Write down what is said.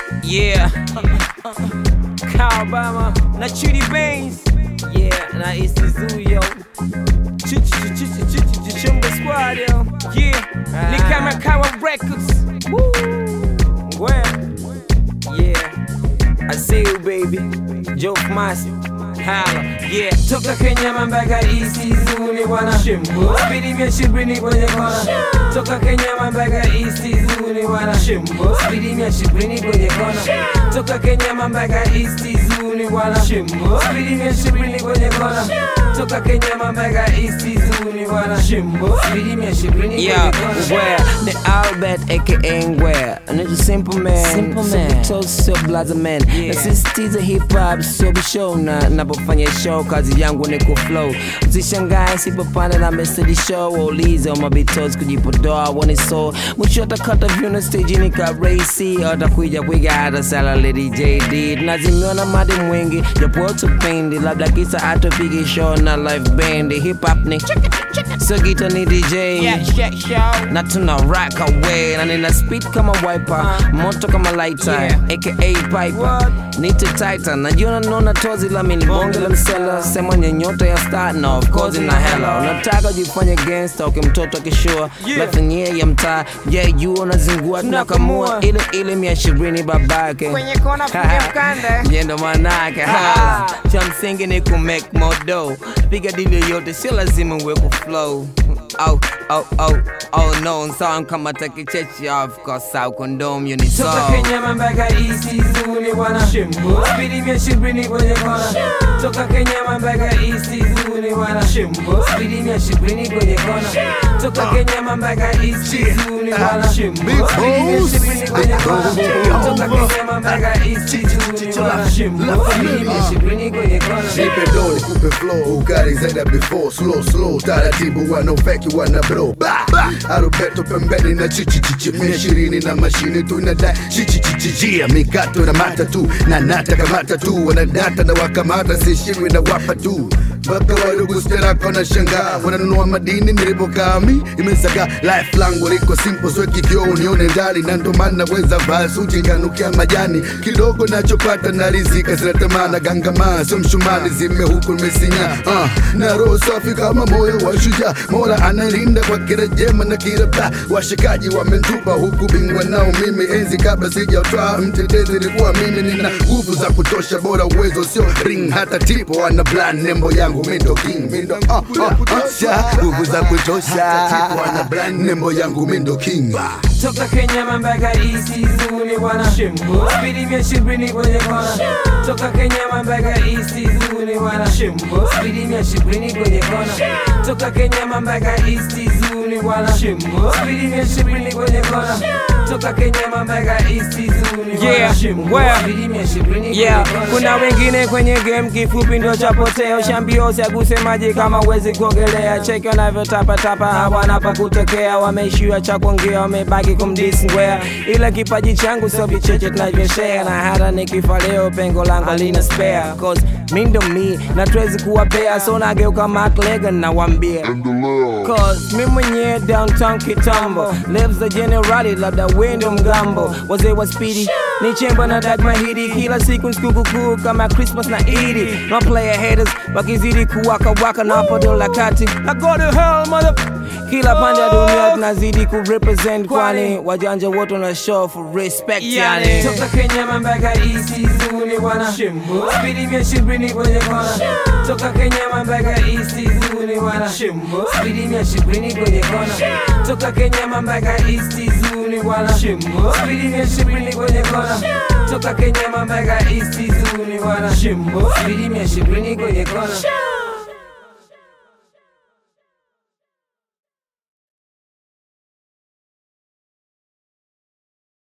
Yeah. Kyle Obama na Chidi Baines. Yeah, na East Zuyo. Chumba Squad, yo. Yeah. Ni kama Kawa Records. Woo. Well. Yeah. I see you, baby. Joke Master. Hala, yeah, toka Kenya mpaka East Zuni bwana Shimbo Speedy mia shibrini kwenye kona Toka Kenya mpaka East Zuni bwana Shimbo Speedy mia shibrini kwenye kona Toka Kenya mpaka East Zuni bwana Shimbo Speedy mia shibrini kwenye kona Toka Kenya mpaka East Zuni bwana Shimbo Speedy mia shibrini kwenye Yeah, kona where the Albert aka Ngwea Nigga simple man Simple So man. toast so blaza man Yeah. Nasisitiza hip hop so show na napofanya show kazi yangu ni ku flow Usishangae sipopanda na mesedi show Waulize mabitos kujipodoa wani so Mwisho atakata vyuna stage ni ka racy Atakuja kuiga hata sala lady JD Tunazimiona madi mwingi japo tupendi Labda kisa atupige show na live band Hip hop ni So gita ni DJ Yeah, yeah, show na tuna rock away na nina speed kama wiper moto kama lighter Yeah. aka piper What? nite titan najiona naona tozi la mini bonge la msela sema nyenyoto ya star na of course na hela unataka jifanye gangster ukimtoto akishua Yeah. life yenyewe ya mtaa je juu unazingua tunakamua Tunakamua. ile ile mia ishirini babake Kwenye kona piga mkanda Je, ndo manake hala cha msingi ni ku make more dough piga dili yoyote sio lazima uwe ku flow oh, oh, oh, oh no song kama takichechi of course au condom you need Toka so Kenya mpaka East Zuni bwana Shimbo Speedy mia shibrini kwenye kona Toka Kenya mpaka East Zuni bwana Shimbo Speedy mia shibrini kwenye kona Toka Kenya mpaka East Zuni bwana Shimbo Speedy mia shibrini kwenye kona Toka Kenya mpaka East Zuni bwana Shimbo Speedy mia shibrini kwenye kona Nipe do nikupe flow ukali zaidi ya before slow slow taratibu wana feki wana bro ba ba arubeto pembeni na chichi chichi mia ishirini na mashine tu inadai chichi chichi jia mikato na mata tu na nata kamata tu wanadata na wakamata sishirwi na wapa tu mpaka wadogo sterako na shangaa wananunua madini nilipokami imesaga life langu liko simple sweki kioo unione ndani na ndo maana naweza vaa suti kanukia majani kidogo nachopata na rizika zinatamana gangamaa sio mshumani zime huku nimesinya uh, na roho safi kama moyo wa shujaa mola analinda kwa kila jema na kila baa washikaji wamentupa huku bingwa nao mimi enzi kabla sijatwaa mtetezi ilikuwa mimi nina nguvu za kutosha bora uwezo sio ring hata tipo ana plan nembo yangu mindo king mindo uh, uh, uh, sha nguvu za kutosha ana plan nembo yangu mindo king Toka Kenya mpaka East Zuni bwana Shimbo Speedy mia shibrini kwenye kona Toka Kenya mpaka East Zuni bwana Shimbo Speedy mia shibrini kwenye kona Toka Kenya mpaka East Zuni bwana Shimbo Speedy mia shibrini kwenye kona Toka Kenya mpaka East Zuni bwana Yeah, Shimbo well, Speedy mia shibrini kwenye Yeah, kona kuna wengine kwenye game kifupi ndo chapoteo shambiosi akusemaje kama uwezi kuogelea cheki wanavyotapatapa hawana pa kutokea wameishiwa cha kuongea wamebaki kumdisi ngwea ila kipaji changu sio vicheche tunavyoshea na hata nikifa leo pengo langu lina spare cause mi ndo mi na tuwezi kuwapea so nageuka maklega nawambia Cause mi mwenyewe downtown kitambo lives the generali labda wendo mgambo wazee wa spidi ni chemba na dag mahidi kila siku sikukukuu kama christmas na idi no player haters wakizidi kuwaka waka na podola kati I go to hell mother kila pande ya dunia tunazidi kurepresent kwani wajanja wote na show for respect yani Toka Kenya mpaka East Zuni bwana Shimbo Speedy mia shibrini kwenye kona Toka Kenya mpaka East Zuni bwana Shimbo Speedy mia shibrini kwenye kona Toka Kenya mpaka East Zuni bwana Shimbo Speedy mia shibrini kwenye kona Toka Kenya mpaka East Zuni bwana Shimbo Speedy mia shibrini kwenye kona